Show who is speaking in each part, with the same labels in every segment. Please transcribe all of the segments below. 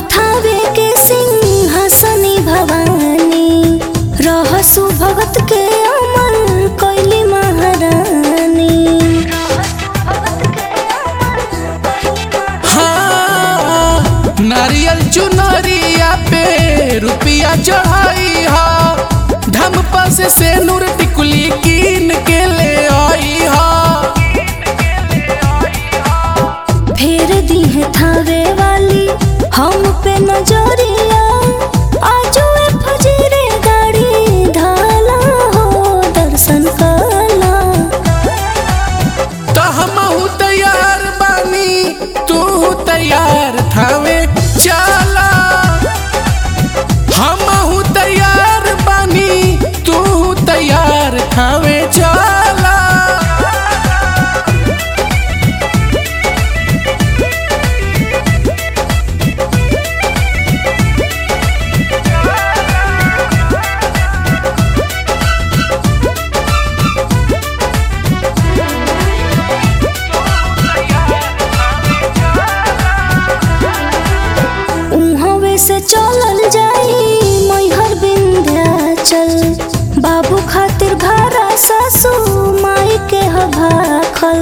Speaker 1: थावे के सिंहासनी भवानी रहसु भगत के अमर कैली महारानी
Speaker 2: हाँ नारियल चुनरिया पे रुपिया चढ़ाई हा ढम पास से नूर टिकुली कीन के ले आई हा
Speaker 1: फेर दी है थावे वाली हम पे नजरिया आजो ए फजीरे गाड़ी धाला हो दर्शन काला
Speaker 2: तो हमहू तैयार बानी तू तैयार थावे चला हमहू तैयार बानी तू तैयार थावे चला
Speaker 1: उहवे से चलल जाई मैहर विंध्याचल बाबू खातिर भारा सासू माई के हभाखल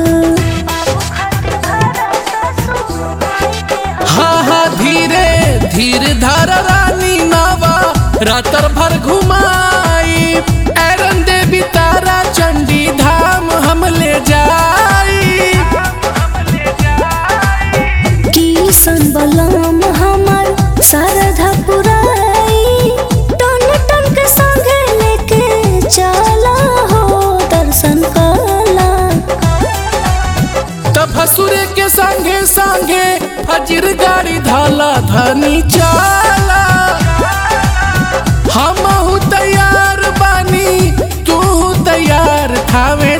Speaker 2: हाँ हाँ धीरे धीरे धर रानी नवा रातर भर घुमाई एरन देवी तारा चंडी धाम हम ले जाई
Speaker 1: किसन बलम हमर शारदा पुराई टन टन के संगे लेके चला हो दर्शन कला
Speaker 2: तब भसुरे के संगे संगे फजर गाड़ी धाला धनी चाला हम तैयार बानी तू तैयार थावे